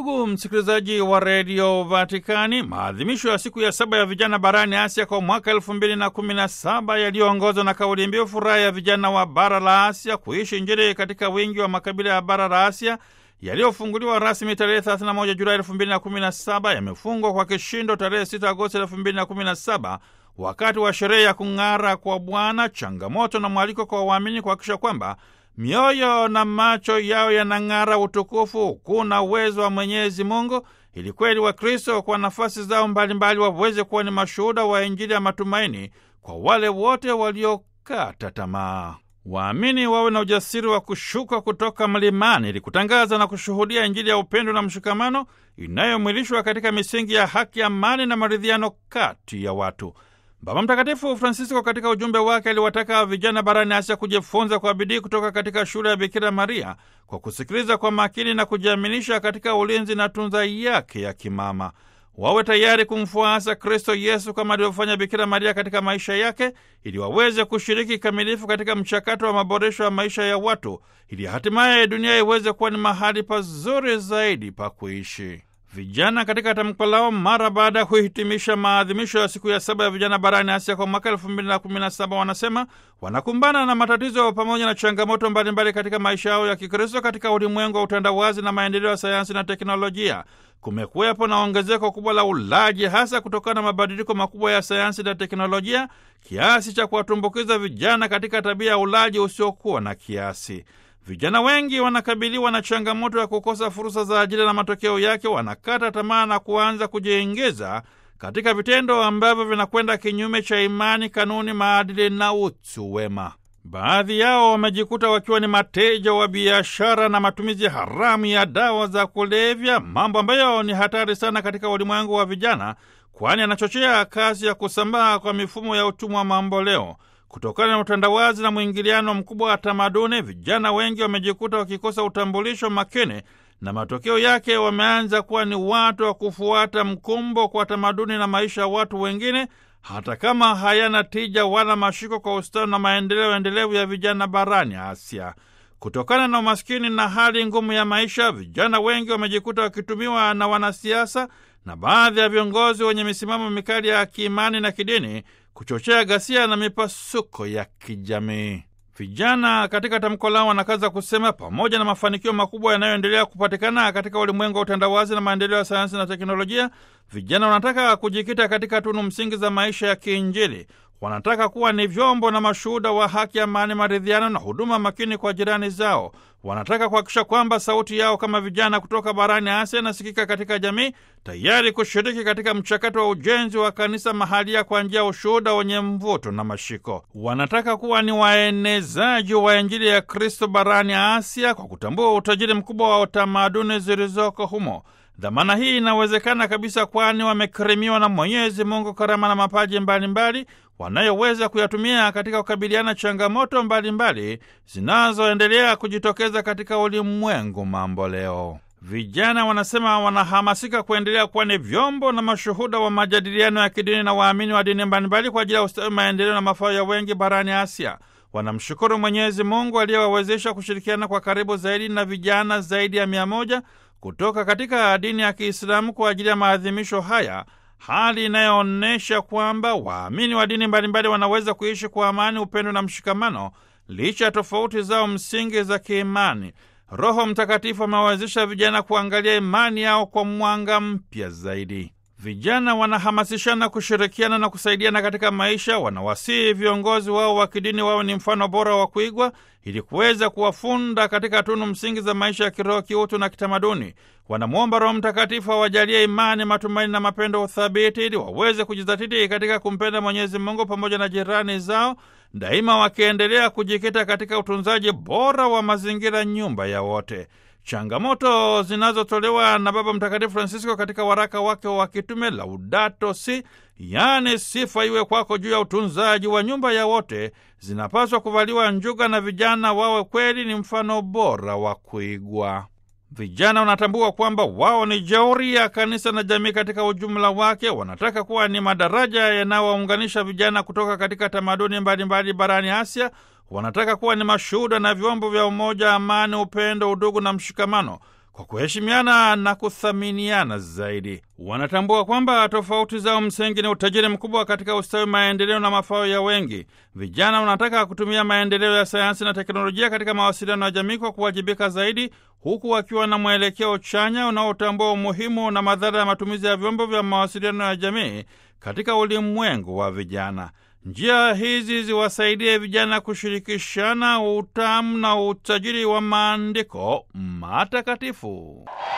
Ndugu msikilizaji wa redio Vatikani, maadhimisho ya siku ya saba ya vijana barani Asia kwa mwaka elfu mbili na kumi na saba yaliyoongozwa na kauli mbiu furaha ya vijana wa bara la Asia kuishi Injili katika wingi wa makabila ya bara la Asia yaliyofunguliwa rasmi tarehe 31 Julai 2017 yamefungwa kwa kishindo tarehe 6 Agosti 2017 wakati wa sherehe ya kung'ara kwa Bwana, changamoto na mwaliko kwa waamini kuhakikisha kwamba mioyo na macho yao yanang'ara utukufu, kuna uwezo wa Mwenyezi Mungu, ili kweli wa Kristo kwa nafasi zao mbalimbali waweze kuwa ni mashuhuda wa Injili ya matumaini kwa wale wote waliokata tamaa. Waamini wawe na ujasiri wa kushuka kutoka mlimani ili kutangaza na kushuhudia Injili ya upendo na mshikamano inayomwilishwa katika misingi ya haki, amani na maridhiano kati ya watu. Baba Mtakatifu Francisco katika ujumbe wake aliwataka vijana barani Asia kujifunza kwa bidii kutoka katika shule ya Bikira Maria kwa kusikiliza kwa makini na kujiaminisha katika ulinzi na tunza yake ya kimama. Wawe tayari kumfuasa Kristo Yesu kama alivyofanya Bikira Maria katika maisha yake, ili waweze kushiriki kikamilifu katika mchakato wa maboresho ya maisha ya watu, ili hatimaye dunia iweze kuwa ni mahali pazuri zaidi pa kuishi. Vijana katika tamko lao mara baada ya kuhitimisha maadhimisho ya siku ya saba ya vijana barani Asia kwa mwaka elfu mbili na kumi na saba wanasema wanakumbana na matatizo pamoja na changamoto mbalimbali katika maisha yao ya Kikristo katika ulimwengu wa utandawazi na maendeleo ya sayansi na teknolojia. Kumekuwepo na ongezeko kubwa la ulaji, hasa kutokana na mabadiliko makubwa ya sayansi na teknolojia, kiasi cha kuwatumbukiza vijana katika tabia ya ulaji usiokuwa na kiasi. Vijana wengi wanakabiliwa na changamoto ya kukosa fursa za ajira na matokeo yake wanakata tamaa na kuanza kujiingiza katika vitendo ambavyo vinakwenda kinyume cha imani, kanuni, maadili na utu wema. Baadhi yao wamejikuta wakiwa ni mateja wa biashara na matumizi haramu ya dawa za kulevya, mambo ambayo ni hatari sana katika ulimwengu wa vijana, kwani anachochea kasi ya kusambaa kwa mifumo ya utumwa mamboleo. Kutokana na utandawazi na mwingiliano mkubwa wa tamaduni, vijana wengi wamejikuta wakikosa utambulisho makini, na matokeo yake wameanza kuwa ni watu wa kufuata mkumbo kwa tamaduni na maisha ya watu wengine, hata kama hayana tija wala mashiko kwa ustawi na maendeleo endelevu ya vijana barani Asia. Kutokana na umaskini na hali ngumu ya maisha, vijana wengi wamejikuta wakitumiwa na wanasiasa na baadhi ya viongozi wenye misimamo mikali ya kiimani na kidini kuchochea ghasia na mipasuko ya kijamii. Vijana katika tamko lao wanakaza kusema, pamoja na mafanikio makubwa yanayoendelea kupatikana katika ulimwengu wa utandawazi na maendeleo ya sayansi na teknolojia, vijana wanataka kujikita katika tunu msingi za maisha ya kiinjili. Wanataka kuwa ni vyombo na mashuhuda wa haki, amani, maridhiano na huduma makini kwa jirani zao. Wanataka kuhakikisha kwamba sauti yao kama vijana kutoka barani Asia inasikika katika jamii, tayari kushiriki katika mchakato wa ujenzi wa kanisa mahalia kwa njia ya ushuhuda wenye mvuto na mashiko. Wanataka kuwa ni waenezaji wa Injili ya Kristo barani Asia kwa kutambua utajiri mkubwa wa tamaduni zilizoko humo. Dhamana hii inawezekana kabisa, kwani wamekirimiwa na Mwenyezi Mungu karama na mapaji mbalimbali wanayoweza kuyatumia katika kukabiliana changamoto mbalimbali zinazoendelea kujitokeza katika ulimwengu mambo leo. Vijana wanasema wanahamasika kuendelea kuwa ni vyombo na mashuhuda wa majadiliano ya kidini na waamini wa dini mbalimbali kwa ajili ya ustawi, maendeleo na mafao ya wengi barani Asia. Wanamshukuru Mwenyezi Mungu aliyewawezesha kushirikiana kwa karibu zaidi na vijana zaidi ya mia moja kutoka katika dini ya Kiislamu kwa ajili ya maadhimisho haya, hali inayoonyesha kwamba waamini wa dini mbalimbali wanaweza kuishi kwa amani, upendo na mshikamano licha ya tofauti zao msingi za kiimani. Roho Mtakatifu amewawezesha vijana kuangalia imani yao kwa mwanga mpya zaidi. Vijana wanahamasishana kushirikiana na kusaidiana katika maisha. Wanawasihi viongozi wao wa kidini wawe ni mfano bora wa kuigwa ili kuweza kuwafunda katika tunu msingi za maisha ya kiroho, kiutu na kitamaduni. Wanamwomba Roho Mtakatifu awajalie imani, matumaini na mapendo uthabiti, ili waweze kujizatiti katika kumpenda Mwenyezi Mungu pamoja na jirani zao, daima wakiendelea kujikita katika utunzaji bora wa mazingira, nyumba ya wote. Changamoto zinazotolewa na Baba Mtakatifu Francisco katika waraka wake wa kitume Laudato Si, yaani sifa iwe kwako, juu ya utunzaji wa nyumba ya wote, zinapaswa kuvaliwa njuga na vijana wawe kweli ni mfano bora wa kuigwa. Vijana wanatambua kwamba wao ni jeuri ya kanisa na jamii katika ujumla wake. Wanataka kuwa ni madaraja yanayowaunganisha vijana kutoka katika tamaduni mbalimbali barani Asia. Wanataka kuwa ni mashuhuda na vyombo vya umoja, amani, upendo, udugu na mshikamano. kwa kuheshimiana na kuthaminiana zaidi. Wanatambua kwamba tofauti zao msingi ni utajiri mkubwa katika ustawi, maendeleo na mafao ya wengi. Vijana wanataka kutumia maendeleo ya sayansi na teknolojia katika mawasiliano ya jamii kwa kuwajibika zaidi, huku wakiwa na mwelekeo chanya unaotambua umuhimu na madhara ya matumizi ya vyombo vya mawasiliano ya jamii katika ulimwengu wa vijana. Njia hizi ziwasaidie vijana kushirikishana utamu na utajiri wa maandiko matakatifu.